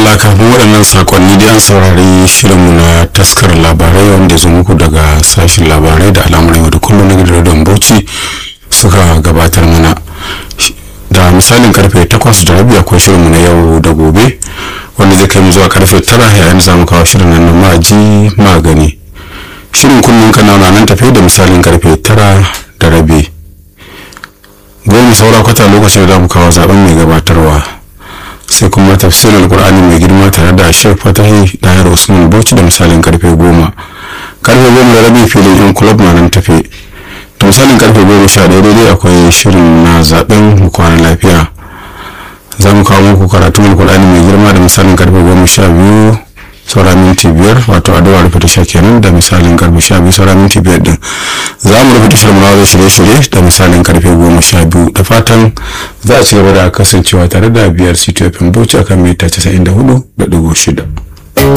madalla kafin waɗannan sakonni da an saurari shirinmu na taskar labarai wanda zo muku daga sashen labarai da al'amuran yau da kullum na gidan bauchi suka gabatar mana da misalin karfe 8 da rabi akwai shirinmu na yau da gobe wanda zai kai mu zuwa karfe 9 yayin za mu kawo shirin nan na maji magani shirin kullum kana nan tafe da misalin karfe 9 da rabi goma saura kwata lokacin da za mu kawo zaben mai gabatarwa sai kuma tafsirin alkur'ani mai girma tare da shek fatahi dayar usman bauchi da misalin karfe goma karfe goma da rabi filin yan kulab na nan tafe da misalin karfe goma sha ɗaya daidai akwai shirin na zaben kwanan lafiya za mu kawo muku karatun alkur'ani mai girma da misalin karfe goma sha biyu saura minti biyar wato addu'a rufe tasha kenan da misalin karfe sha biyu saura minti biyar din za mu rufe tashar munawar shirye-shirye da misalin karfe goma sha biyu da fatan za a ci gaba da kasancewa tare da biyar ctfm bauchi akan mita casa'in da hudu da dubu shida